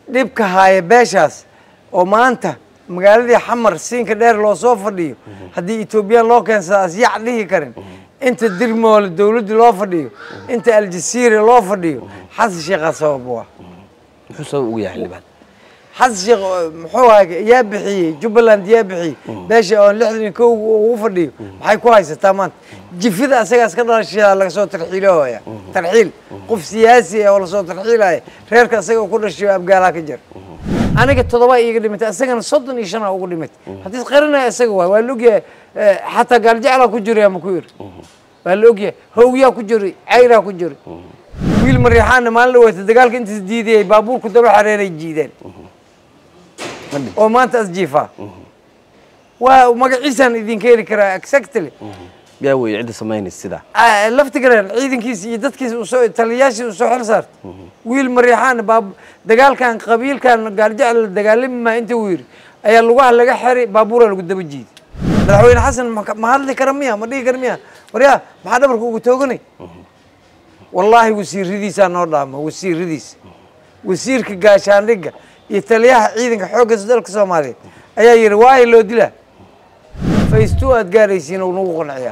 dhibka haaya beeshaas oo maanta magaaladii xamar siinka dheer loo soo fadhiyo haddii etoobiyaan loo keensada asyac dhihi karin inta dirmoole dowladda loo fadhiyo inta aljasiira loo fadhiyo xasan sheekhaa sabab u ah muxuu sabab ugu yahay xildhibaan xasan sheekh muxuu ahaa yaa bixiyey jubbaland yaa bixiyey beesha oon lixdan iyo kow ugu fadhiyo maxay ku haysataa maanta jifida asagaas ka dhalashaa laga soo tarxiilooya tarxiil qof siyaasi ah oo lasoo tarxiilaya reerka asaga ku dhashay abgaalaa ka jira aniga todoba iiga dhimatay asagana soddon iyo shanaa ugu dhimatay haddii qarinaya isaga waay waa la ogyahay xataa gaaljeclaa ku jiray ama ku yiri waa la ogyahay howyaa ku jiray cayraa ku jiray wiil mariixaana maalin dhaweeta dagaalka intaas diidayay baabuurku daba xareenay jiideen oo maanta asjiifaa waa magaciisaan idinka heli karaa exactly yaa weeye cidda samaynaysa sidaa laftigareen ciidankiisa iyo dadkiisa usoo taliyayaashii usoo xil saartay wiil mariixaan baab dagaalkan qabiilkan gaaljecel la dagaalami maa inta uu yidhi ayaa lugaha laga xiray baabuuraa lagu daba jiiday madaxweyne xasan ma hadli kara miya ma dhihi kara miya waryaa maxaa dhabarka ugu tooganay wallaahi wasiiradiisaa noo dhaama wasiiradiisa wasiirka gaashaandhigga iyo taliyaha ciidanka xoogga dalka soomaaliyeed ayaa yidhi waayo loo dilaa faystu aad gaaraysiin uu nagu qanciyaa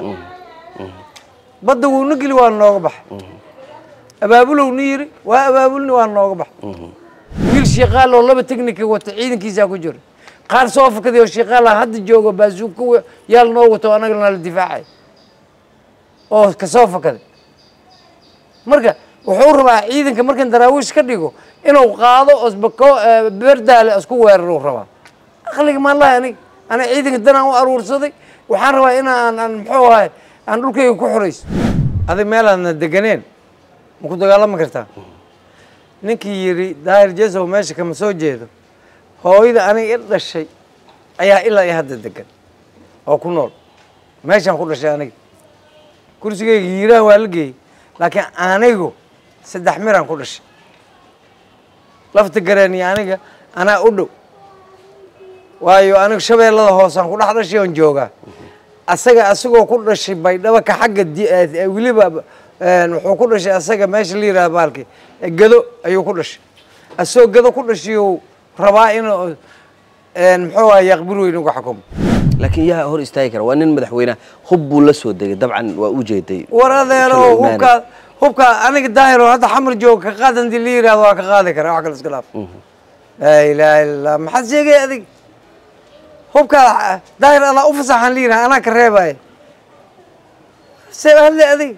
badda wuuna geli waa nooga baxay abaabulowna yiri waa abaabulni waa nooga baxay wiil shiikaal oo laba technica wata ciidankiisaa ku jira qaar soo fakaday oo shiikaal ah hadda joogo baasuuka yaal noo wato anaga nala difaacay oo kasoo fakaday marka wuxuu rabaa ciidanka markan daraawiish ka dhigo inuu qaado osbako berdaale isku weeraruu rabaa aqliga maalahi aniga ana ciidanka danaan u aruursaday waxaan rabaa inaan aan muxuu ahay aan dhulkayga ku xorayso adig meelaadna deganeen ma ku dagaalami kartaa ninkii yidhi daahir jesow meesha kama soo jeedo hooyada aniga i dhashay ayaa ilaa iyo hadda degan oo ku nool meeshaan ku dhashay aniga kursigayga yiiraan waa la geeyey laakiin anigu saddex miraan ku dhashay lafta gareen iyo aniga anaa u dhow waayo anigu shabeellada hoosaan ku dhex dhashay oon joogaa asaga asagoo ku dhashay baydhabo ka xagga weliba wuxuu ku dhashay asaga meesha la yidhaha baalki gado ayuu ku dhashay asagoo gado ku dhashayuu rabaa inuu muxuu aha yaqbir weyn uga xukumo laakiin yaa hor istaagi kara waa nin madaxweyne hub buu la soo degay dabcan waa u jeeday war adeero hubkaa hubkaa aniga daahiro hadda xamar jooga ka qaad hadii la yidhahdo waa ka qaadi kara wax kale iska dhaaf laa ilaaha illa allah maxaad sheegay adig hubkaa daahir adaa u fasaxaan la yidhaha anaa ka reebaya see hadle adig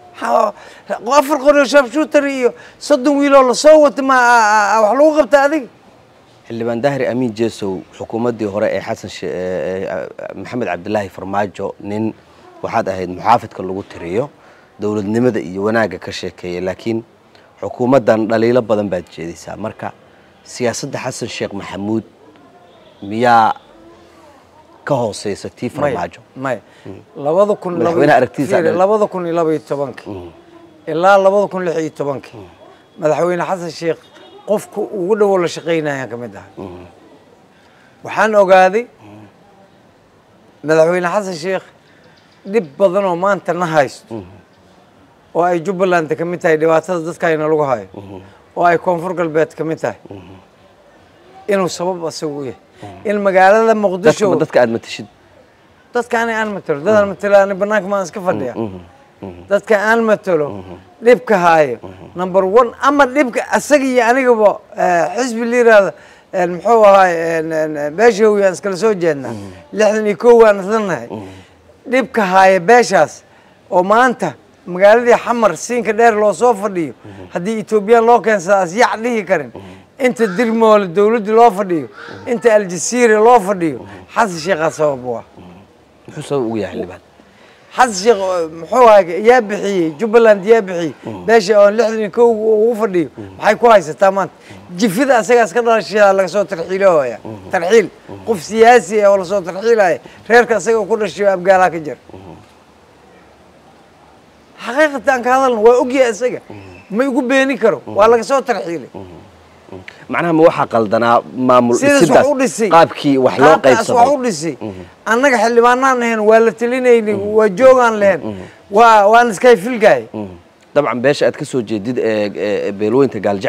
afar qoryo shabshuutar iyo soddon wiiloo lasoo wata ma wax lagu qabta adig xildhibaan daahir amiin jesow xukuumaddii hore ee xasan maxamed cabdilaahi farmaajo nin waxaad ahayd muxaafidka lagu tiriyo dowladnimada iyo wanaagga ka sheekeeya laakiin xukuumaddan dhaliilo badan baad jeedaysaa marka siyaasadda xasan sheekh maxamuud miyaa ka hooseysa tii farmaajo maya labada kun Madaxweyne aragtidiisa fiiri, dhan. labada kun iyo laba iyo tobanka ilaa labada kun lix iyo tobanka madaxweyne xasan sheekh qofka ugu dhowo la shaqaynayaan ka mid ahay waxaan ogaaday madaxweyne xasan sheekh dhib badan oo maanta na haysto oo ay jubbaland ka mid tahay dhibaatada dadkayna lagu hayo oo ay koonfur galbeed ka mid tahay inuu sabab asaga u yahay in magaalada muqdisho dadka dadka aad matashid dadka ani aan matalo dadaan matalo ani banaanka maan iska fadhiya dadka aan matalo dhibka haayo number one ama dhibka asaga iyo anigaba eh, xisbi la yiraahdo eh, muxuu ahaay beesha howiyaan iskala soo jeednaa lixdan iyo kow waan islanahay dhibka haaya beeshaas oo maanta magaaladii xamar siinka dheer loo soo fadhiyo haddii etoobiyaan loo keensada asyac dhihi karin inta dirmoole dowladda loo fadhiyo inta aljasiira loo fadhiyo xasan sheekhaa sabab u ah muxuu sabab ugu yahay xildhibaan xasan sheekh oo muxuu ahaa yaa bixiyey jubbaland yaa bixiyey beesha oon lixdan iyo kow ugu fadhiyo maxay ku haysataa maanta jifida asagaas ka dhalashaa laga soo tarxiilooya tarxiil qof siyaasi ah oo lasoo tarxiilaya reerka asaga ku dhashay abgaalaa ka jira xaqiiqatan ka hadalna waa ogyahay isaga ma igu beeni karo waa laga soo tarxiilay macnaha ma waxaa qaldanaa maamul sidaas wax sidaas u dhisay qaabkii wax loo qaabkaas wax u qaybsaday dhisay annaga xildhibaanaan lahayn waa la telinaynay waa joogaan lahayn waa waan iskay filgaay dabcan beesha aad ka soo jeedid ee ee beelweynta gaaljecel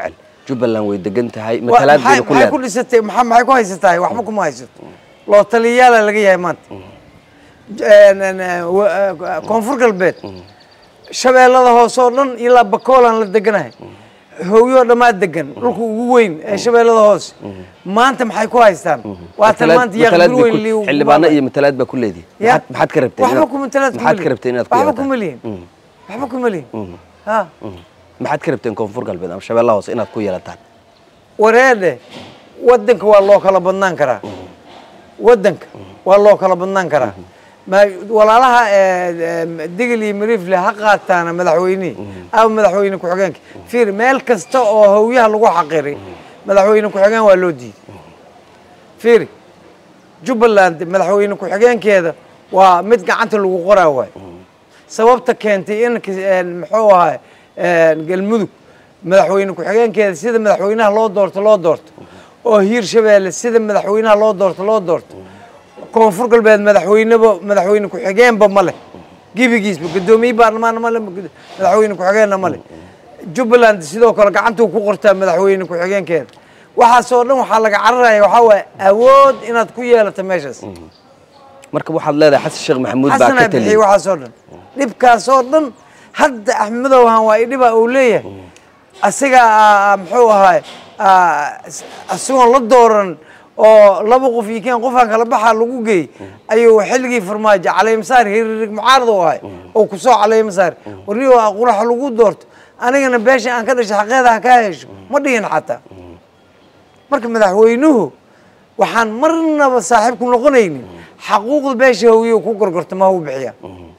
jubbaland way degan tahay Wa- matalaad maxay bayna ku maxay ku leedahay dhisatay maxaa maxay ku haysatahay waxba kuma haysato loo taliyayaala laga yahay maanta J- n- n- wa- eh, koonfur galbeed shabeellada hoose oo dhan ilaa bakoolaan la deganahay hooyoo dhammaa degan dhulka ugu weyn ee shabeellada hoose maanta maxay ku haystaan waatan Matalaad- maanta yaa matalaad bir bay weyn ku- lii ugu xildhibaano baaba'ay. iyo matalaad baa ku leedihi Ya. maxaad maxaad ka rabteen waxba inaad- kuma matalaad maxaad ka rabteen inaad ku waxba yeelataan kuma lihin waxba kuma lihin ha maxaad ka rabteen koonfur galbeed ama shabeellaha hoose inaad ku yeelataan wareedhe wadanka waa loo kala badnaan karaa wadanka waa loo kala badnaan karaa ma walaalaha digil iyo mariifle ha qaataana madaxweynihii ama madaxweyne ku-xigeenka fiir meel kasta oo hawyaha lagu xaqiray madaxweyne ku-xigeen waa loo diiday fiiri jubbaland madaxweyne ku-xigeenkeeda waa mid gacanta lagu qoraa waay sababta keentay in kis- een, muxuu ahay galmudug madaxweyne ku-xigeenkeeda sida madaxweynaha loo doorto loo doorto oo hiir shabeelle sida madaxweynaha loo doorto loo doorto koonfur galbeed madaxweyneba madaxweyne ku-xigeenba ma leh gebigiisba guddoomiye baarlamaanna ma leh madaxweyne ku-xigeenna ma leh jubbaland sidoo kale gacantuu ku qortaa madaxweyne ku-xigeenkeeda waxaasoo dhan waxaa laga cararaya waxaa waaye awood inaad ku yeelato meeshaas marka waxaad leedahay xasan sheekh maxamuud baa xasanaa ka bixiyey taliyey waxaasoo dhan dhibkaasoo dhan hadda axmedowhan waa idhiba uu leeyahay asigaa muxuu ahaay asigoon la dooran oo laba qof iyo keen qofaan kala baxaa lagu geey ayuu xilligii farmaajo caleemasaar hiririg mucaarad u ahay oo kusoo caleemasaar warniyo quraxa lagu doorto anigana beesha aan ka dhashay xaqeeda ha kaa hesho ma dhihin xataa marka madaxweynuhu waxaan marnaba saaxiibku noqonaynin xaquuqda beesha hawiye ku gorgorto ma hau bixiyaa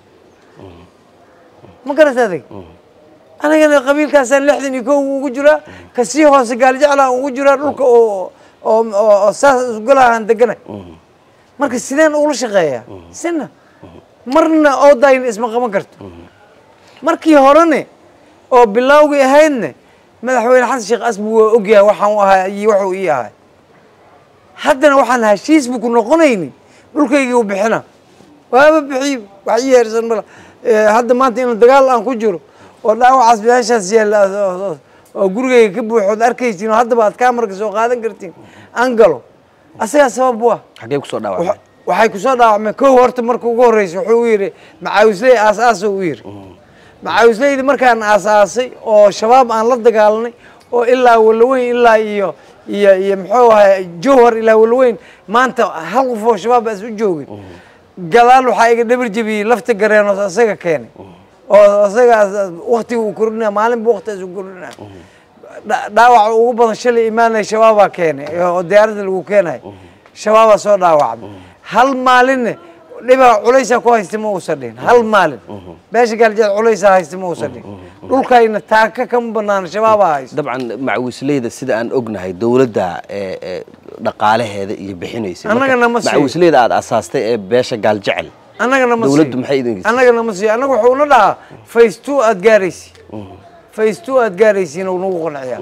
ma garata adig anigana qabiilkaasaan lixdan iyo kow ugu jiraa kasii hoose gaaljeclaan ugu jiraa dhulka oo oo oo saas isgolahaan deganay marka sideen ula shaqeeyaa sina marna oodayna isma qaban karto markii horene oo bilowgii ahaydne madaxweyne xasan sheekh asbu waa ogyahay waxaan u ahaa iyo wuxuu ii ahay haddana waxaan heshiis bu ku noqonaynin dhulkaygii u bixina waaba bixiy wax ii heersan mala hadda maanta inuu dagaal aan ku jiro oo dhaawacaas meeshaas yaalla oo gurigayga ka buuxood arkaysiin oo haddaba aad kaamarka soo qaadan kartiin aan galo asagaa sabab u ah xaggee kusoo dhaawacmay Wa- waxay kusoo dhaawacmeen kow horta marka ugu horreysa wuxuu u yidhi macaawisley aas-aasa u yidhi macaawisleydi markaan aas-aasay oo shabaab aan la dagaalanay oo ilaa walaweyn ilaa iyo iyo iyo muxuu ahay jowhar ilaa walaweyn maanta hal qof oo shabaab as u joogin gadaal waxaa iga dhabar jebiyey lafta gareen oo asaga keenay oo asaga waktiga uu kordhinaya maalinba waktigaas uu kordhinaya dha- dhaawaca ugu badan shalay imaanaya shabaabaa keenay oo diyaaradda lagu keenayo shabaabaa soo dhaawacmay hal maalinne dhibaa culaysaa ku haysta ma uusan dhihin hal maalin beesha gaaljeed culaysaa haysta ma uusan dhihin dhulkayna taaka kama banaana shabaabaa haysta dabcan macawisleyda sida aan ognahay dowladda ee ee dhaqaalaheeda iyo bixinaysay Annaga nama siiyo. macawisleyda aad asaastay ee beesha gaaljecel annagana ma Dawladdu siiyo. maxay idin geysay? annagana ma siiyo annaga wuxuu na dhahaa face two aad gaaraysi face two aad gaaraysiin uu nagu qanciyaa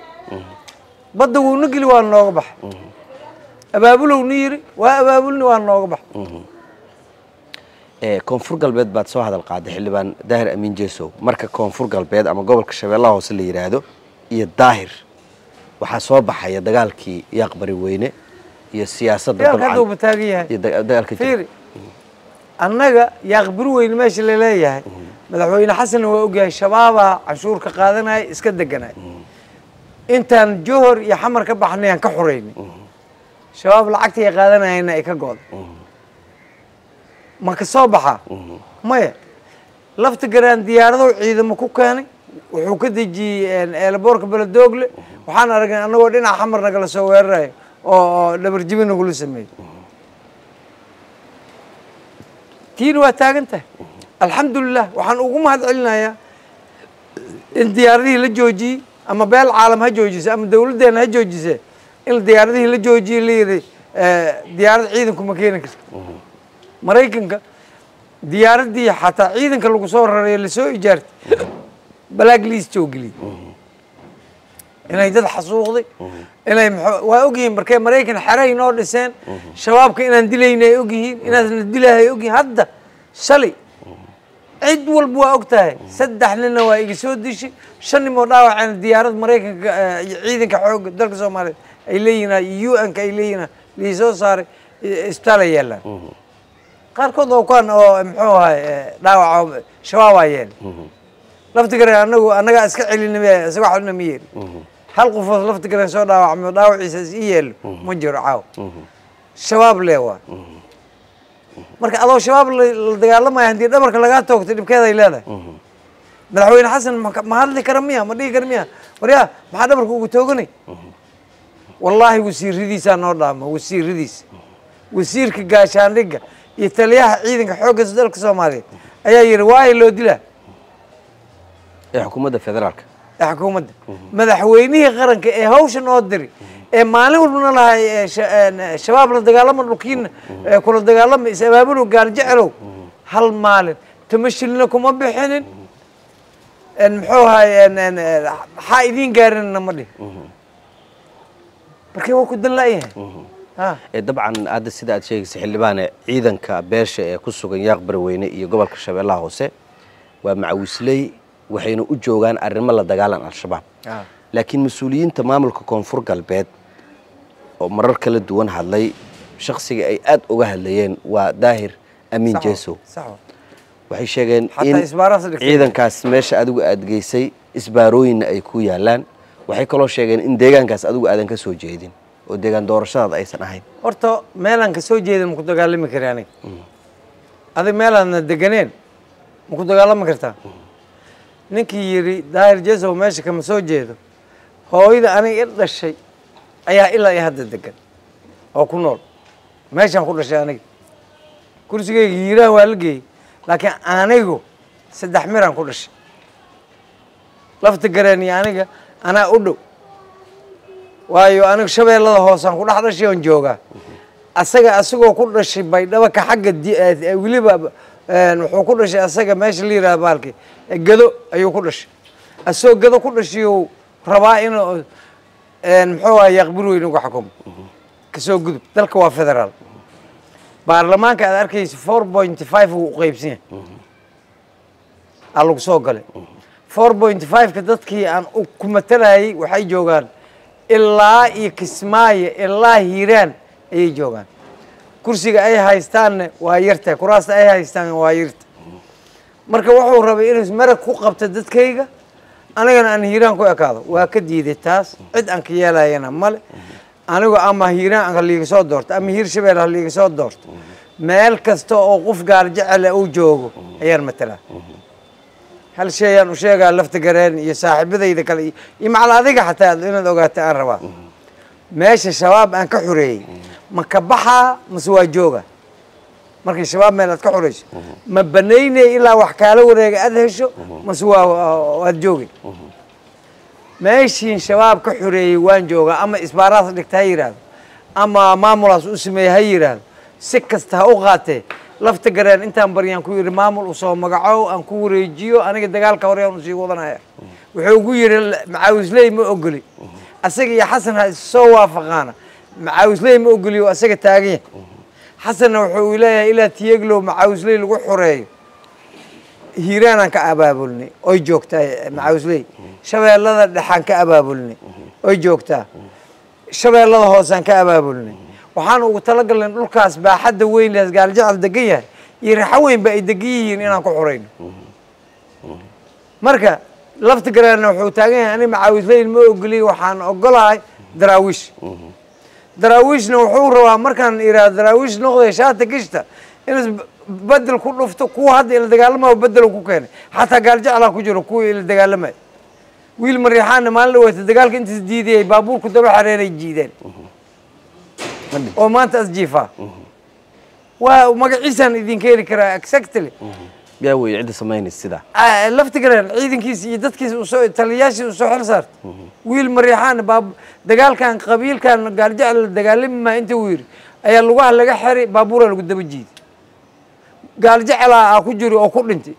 badda wuuna geli waa nooga baxay abaabulow ni yiri waa abaabulni waa nooga baxay ee koonfur galbeed baad soo hadal qaaday xildhibaan daahir amiin jeesow marka koonfur galbeed ama gobolka shabeellaha hoose la yidhaahdo iyo daahir waxaa soo baxaya dagaalkii yaaqbari weyne iyo siyaasadda yaalka hadda uu dabcan bataagan yahay iyo daga- dagaalka jira. fiiri annaga yaaqbir weyn meesha laleeyahay madaxweyne xasanna waa ogyahay shabaabaa canshuur ka qaadanaya iska deganaya intaan johor iyo xamar ka baxnay aan ka xoreynay shabaab lacagtii ay qaadanayana ay ka go'day ma ka soo baxaa maya lafta garaan diyaaradow ciidamo ku keenay wuxuu ka dejiyey eelaboorka beledoogle waxaan aragnay annagoo dhinaca xamar nagala soo weerarayo oo oo dhabarjibi nagula sameeyey tiina waa taagan tahay alxamdulilah waxaan ugu mahad celinayaa in diyaaradihii la joojiyey ama beel caalam ha joojise ama dawladdeena ha joojise in diyaaradihii la joojiyey la yidhi diyaarad ciidanku ma keeni karto maraykanka diyaaraddii xataa ciidanka lagu soo rareeyo lasoo ijaartay black list oo geliyey inay dad xasuuqday inay mxuu- waa ogyihiin markay maraykan xeray noo dhiseen shabaabka inaan dilayna ay ogyihiin inaasna dilahay ay ogyihiin hadda shalay cid walba waa og tahay saddex ninna waa iga soo dishay shan nin oo dhaawaceen diyaarad maraykanka eh, iyo ciidanka xoogga dalka soomaaliyeed ay leeyihiin u n-ka ay leeyihiin lii soo saaray eh, isbitaal ay yaalaan qaarkood oo kuwan oo muxuu ahay eh, dhaawaca shabaabaa yeelay laftigare anagu annagaa iska celinime isaga waxna ma yeeli hal qofood laftigare soo dhaawacmo dhaawaciisa is ii yeelo ma jiro caaw shabaab lee waa marka adoo shabaab la la dagaalamaya haddii dhabarka lagaa toogto dhibkeeday leedahay madaxweyne xasan ma- ma hadli kara miya ma dhihi kara miya waryaa maxaa dhabarka ugu tooganay wallaahi wasiiradiisaa noo dhaama wasiiradiisa wasiirka gaashaandhigga iyo taliyaha ciidanka xoogga dalka soomaaliyeed ayaa yidhi waayo loo dilaa ee xukuumadda federaalka ee xukuumadda madaxweynihii qaranka ee hawshan oo diri ee maalin walbana lahay ee sha- een, ee shabaab la dagaalama dhulkiina ee kula dagaalama is abaabulow gaal jecelow hal maalin tamashilina kuma bixinin een, muxuu ahay een, een, een, maxaa idiin gaarinna ma dhihi markii waa ku dan la'yahay ha ee dabcan hadda sida aad sheegaysa xildhibaane ciidanka beesha ee ku sugan yaaq barweyne iyo gobolka shabeellaha hoose waa macawisley waxayna u joogaan arrimo la dagaalan al-shabaab Ah. laakiin mas-uuliyiinta maamulka koonfur galbeed oo marar kala duwan hadlay shakhsiga ay aad uga hadlayeen waa daahir amiin Sax wa- jeesow sax wa. waxay sheegeen Xataa in isbaaraas dhigtay. ciidankaas meesha adigu aad geysay isbaarooyinna ay ku yaalaan waxay kaloo sheegeen in deegaankaas adigu aadan ka soo jeedin oo deegaan doorashadaada aysan ahayn horta meelaan ka soo jeeda maku dagaalami kari aniga adig meelaadna deganeen maku dagaalami kartaa ninkii yidhi daahir jesow meesha kama soo jeedo hooyada aniga i dhashay ayaa ilaa iyo hadda degan oo ku nool meeshaan ku dhashay aniga kursigayga hiiraan waa la geeyey laakiin anigu saddex miraan ku dhashay lafta gareen iyo aniga anaa u dhow waayo anigu shabeellada hoosaan ku dhex dhashay oon joogaa asaga asagoo ku dhashay baydhabo ka xagga di- eh, weliba een, wuxuu ku dhashay asaga meesha la yidhaha baalki eh, gado ayuu ku dhashay asagoo gado ku dhashay uu rabaa inuu een, muxuu ahay yaqbir weyn uga xukumo kasoo gudub dalka waa federaal baarlamaanka aad arkaysa four point five uu qeybsan yahay aa lagu soo galay four point five-ka dadkii aan u- ku matalayay waxay joogaan ilaa iyo kismaayo ilaa hiiraan ayay joogaan kursiga ay haystaanna waa yartahay kuraasta ay haystaan waa yarta marka wuxuu rabay inuu marag ku qabto dadkayga anigana aan hiiraan ku ekaado waa ka diiday taas cid aan ka yeelayana male anigu ama hiiraan ha liiga soo doorto ama hiir shabeel ha liiga soo doorto meel kasta oo qof gaar jecele uu joogo ayaan matalaa hal shay ayaan u sheegaa lafta gareen iyo saaxiibadayda kale iyo- iyo macal adiga xataa inaad ogaata aan rabaa meesha shabaab aan ka xoreeyey ma ka baxaa mase waa jooga markii shabaab meel aad ka xoreyso ma banaynay ilaa wax kaala wareega aad hesho mase waa waad joogay meeshiin shabaab ka xoreeyey waan joogaa ama isbaaraas dhigta ha yidhaahdo ama maamulaas u sameeye ha yidhaahdo si kasta ha u qaatee lafta gareen intaan baryaan ku yidhi maamul usoo magaco aan ku wareejiyo aniga dagaalka hore aan usii wadanaya wuxuu ugu yidhi macaawisley ma ogoli asaga iyo xasan ha issoo waafaqaana macaawisley ma ogoli oo asaga taagan yahay xasanna wuxuu leeyahay ilaa tiyeglow macaawisley lagu xoreeyo hiiraanaan ka abaabulnay oy joogtaa macaawisley shabeellada dhexaan ka abaabulnay oy joogtaa shabeellada hoosaan ka abaabulnay waxaan ugu talagalnay dhulkaas baaxadda weyn lees gaaljecel degan yahay iyo raxo weynba ay degan yihiin inaan ku xorayno marka lafta garaana wuxuu taagan yahay ani macaawisleyn ma ogoliy waxaan ogolahay daraawiish daraawiishna wuxuu rabaa markaan iraa daraawiish noqday shaata gishta in bedel ku dhufto kuwa hadda ila dagaalamayo bedelo ku keenay xataa gaaljeclaa ku jiro kuwa ila dagaalamay wiil mariixaana maalin dhaweeta dagaalka intaas diidayay baabuurku daba xareenay jiideen oo maanta asjiifaa waa magaciisaan idin keeni karaa exactly yaa weeye cidda samaynaysa sidaa Ah, lafti gareen ciidankiisa iyo dadkiisa usoo taliyayaashii usoo xil saarta wiil mariixaan baab dagaalkan qabiilkan gaaljecel la dagaalami maa inta uu yidhi ayaa lugaha laga xeri baabuuraa lagu daba jiiday gaaljecela aa ku jiri oo ku dhintay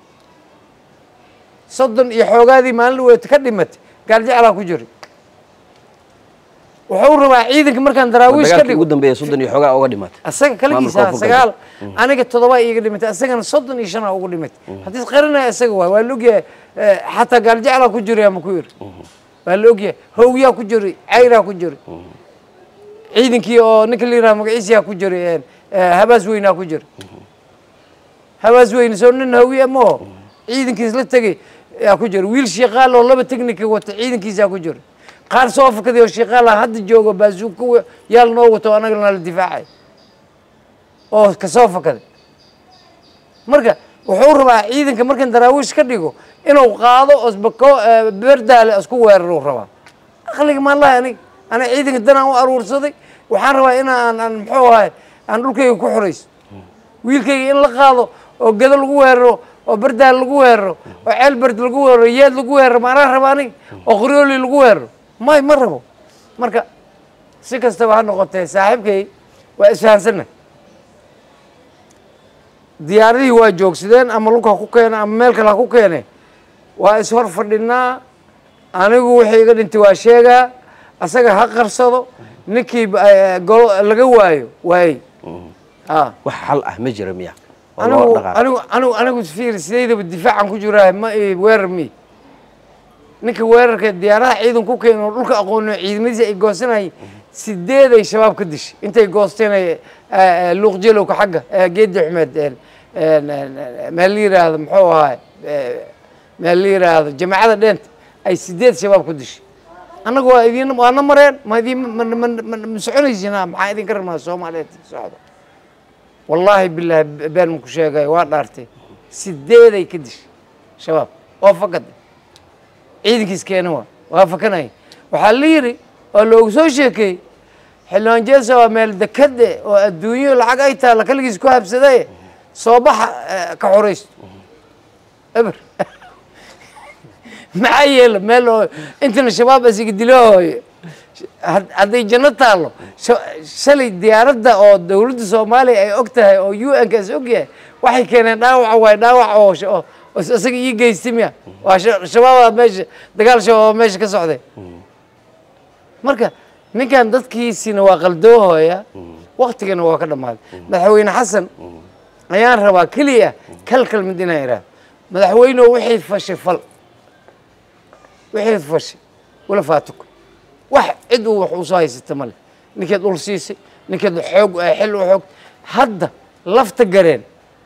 soddon iyo xoogaadii maalin dhaweeta ka dhimatay gaaljeclaa ku jiri wuxuu rabaa ciidanka markaan daraawiish ka dagaalkii dhigo ugu dambeeya soddon iyo xoogaa uga dhimatay asaga kaligiisa Maamulka sagaal aniga todoba iiga dhimatay asagana soddon iyo shanaa ugu dhimatay haddii qarinaya isaga waay waa la ogyahay eh, xataa gaaljeclaa ku jiray ama ku yiri waa la ogyahay howyaa ku jiray cayraa ku jiray ciidankii oo ninka la yidhaha magaciisiyaa ku jiray eh, eh, habaas weynaa ku jiray habaas weyne soo nin hawiye maho ciidankiis la tegey yaa ku jira wiil shiiqaal oo laba technica wata ciidankiisaa ku jira qaar soo fakaday oo shiiqaala hadda joogo baasuuka yaal noo wato anaga nala difaacay oo kasoo fakaday marka wuxuu rabaa ciidanka markan daraawiish ka dhigo inuu qaado osbako berdaale isku weeraruu rabaa aqliga maalaha anig ana ciidanka danaan u aruursaday waxaan rabaa inaan aan muxuu ahay aan dhulkayga ku xorayso wiilkayga in la qaado oo gado lagu weeraro oo berdaal lagu weeraro oo ceel berd lagu weeraro yeed lagu weeraro maanaa raba anig oo qoryooli lagu weeraro may ma rabo marka si kastaba ha noqotee saaxiibkay waa isfahansanna diyaaradihii waa joogsadeen ama lugha ku keene ama meel kale ha ku keene waa ishor fadhinaa anigu wixii iga dhintay waa sheegaa asaga ha qarsado ninkii eh, golo laga waayo waayey ah wax xal ah ma jira miya oo loo anigu dhaqaaqo anigu anigu anigu fiir sidaydaba difaacan ku jiraa ma i weerar mi ninka weerarka diyaaraha ciidan ku keena oo dhulka aqoonio ciidamadiisa ay goosanayay sideed ay shabaab ka dishay intay goosteen ay eh, eh, luuq jelowka xagga eh, geedi xumeed eh, eh, meel la yiraahdo muxuu ahaay eh, meel la yiraahdo jamaacada dheenta ay sideed shabaab ku dishay annaga waa idin waana mareen ma idin ma ma ma ma soconaysinaa maxaa idinka rabnaa soomaaliyeed socda wallaahi bilaahi been maku sheegayo waa dhaartay sideeday ka dishay shabaab oo fakaday ciidankiis keena waa waa fakanaya waxaa la yidhi oo loogu soo sheekeeyey xildhibaan jeesa waa meel dekade oo adduunyo lacag ay taalla kaligiis ku habsadaye soo baxa eh, ka xoraysto eber maxaa yeela meel oo intana shabaab asiga dilahooyo had- hadday janno taallo sha- shalay diyaaradda oo dowladda soomaaliya ay og tahay oo u n kaas og yahay waxay keeneen dhaawaca waay dhaawac oo sh- oo oo isaga ii geystay miya waa sha- shabaabaa meesha dagaal shabaaba meesha ka socday marka ninkan dadkiisina waa qaldoohooya waktigana waa ka dhammaaday madaxweyne xasan ayaan rabaa keliya kalkal mid inaan idhaahdo madaxweyneoo wixii fashay fal wixii fashay wala faatuka wax cid uu wax usoo haysata male ninkeed ul siisay ninkeed xoog eh, xil u xoog hadda lafta gareen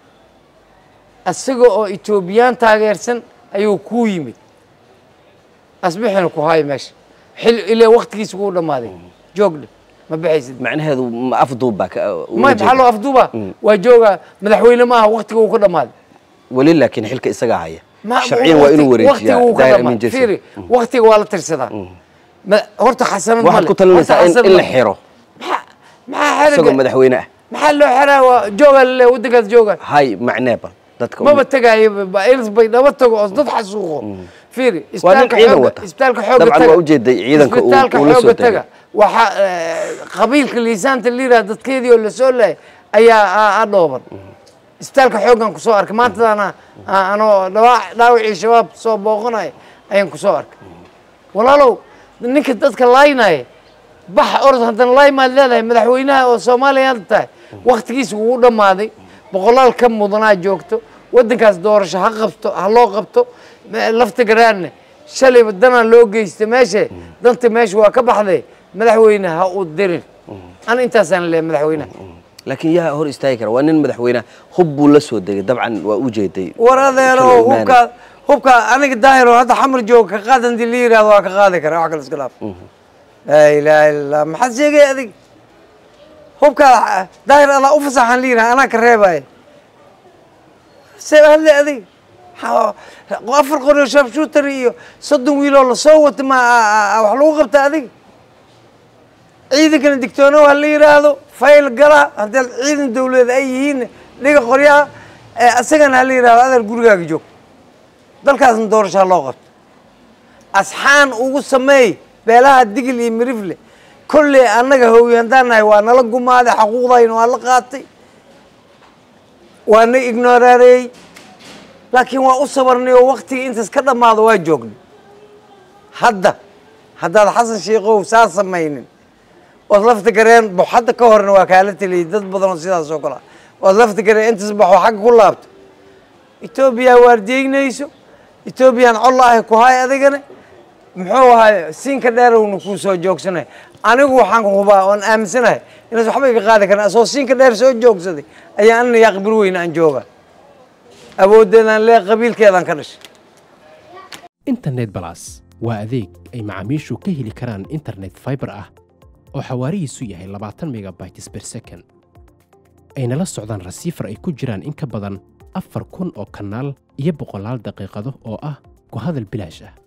isaga oo etoobiyaan taageersan ayuu kuu yimid asbixina ku haayo meesha xil ilaa waktigiisa kuu dhammaaday joogdhe ma baxaysid macnaheedu ma afduub baa ka- uga ma jeeda. maxaa loo afduuba waa jooga madaxweyne ma aha waktiga uu ka dhammaaday weli laakiin xilka isagaa haya Ma- sharciyan waa inuu waqti- waqtiga wareejiyaa uu ka daahir dhamaa- amin jeso fiiri waktiga waa la tirsadaa Ma- horta xasanad waxaad male. ku talinaysaa Horta in xasanad in la male. xiro maxaa maxaa isagoo xeriga madaxweyne ah maxaa loo xeraa waa jooga lale waddankaas jooga hay macnee bal dadka maba tegaayo bairs bay dhaba tago oo dad xasuuqo fiiri waa nin isbitaalka ciidan xooga wata isbitaalka xooga dabcan taga waa ujeeday ciidanka uu isbitaalka uu la soo xooga tegay taga waxaa eh, qabiilka liisaanta liiraa dadkeedii oo lasoo laayay ayaa a- a dhooban isbitaalka xooggan kusoo arkay maantadaana a- anoo dhawaa- dhaawacii shabaab soo booqanaya ayaan kusoo arkay walaalow ninka dadka laaynaya bax orod haddana laay maad leedahay madaxweynaha oo soomaaliya hadda tahay waktigiisa wuu dhammaaday boqolaal ka mudanaa joogto waddankaas doorasho ha qabto ha loo qabto me- lafta garaanne shalayba danaa loo geysta meeshe danta meesha waa ka baxday madaxweyne ha u dirin ana intaasaan leeyahay madaxweynaha laakiin yaa hor istaagi kara waa nin madaxweyne hub buu la soo degay dabcan waa u jeeday war adeero Kala imaanay. hubkaa hubkaa aniga daahiro hadda xamar jooga ka qaad hadii la yihahdo waa ka qaadi kara wax kale iska dhaaf laa ilaaha illa allah maxaad sheegay adig hubkaa daahir adaa u fasaxan la yidhaha anaa ka reebaya see hadle adig Ha- afar qoryo sharpshooter iyo soddon wiiloo lasoo wata ma a- a- wax lagu qabta adig ciidankana digtoono ha la yidhaahdo fayl gala haddii ciidan dawladeed ay yihiin dhiga qoryaha ee asagana ha la yidhahdo adeer gurigaaga joog dalkaasna doorasho ha loo qabto asxaan ugu sameey beelaha digil iyo mirifle kolley annaga hooyi haddaan nahay waa nala gumaaday xaquuqdayna waa la qaatay waa na ignorareey laakiin waa u sabarnay oo waktigii intaas ka dhammaado waa joognay hadda haddaad xasan sheikow saa samaynin ood lafta gareen bo hadda ka horna waa kaala teliyay dad badan oo sidaas oo kale ah ood lafta gareen intaas baxo xagga ku laabto etoobiya waardiyeynayso etoobiyaan collaahi ku hay adigana muxuu ahay siinka dheerowna kuu soo joogsanay anigu waxaan hubaa oon aaminsanahay inaas waxba iga qaadi karin asoo siinka dheer soo joogsaday ayaa anna yaa qibir weyne aan jooga awooddeedaan lee qabiilkeedaan ka dhashay internet balas waa adeeg ay macaamiishu ka heli karaan internet fiber ah oo xawaarihiisu yahay labaatan megabytes per second ayna la socdaan rasiifar ay ku jiraan in ka badan afar kun oo kanaal iyo boqolaal daqiiqado oo ah ku hadal bilaash ah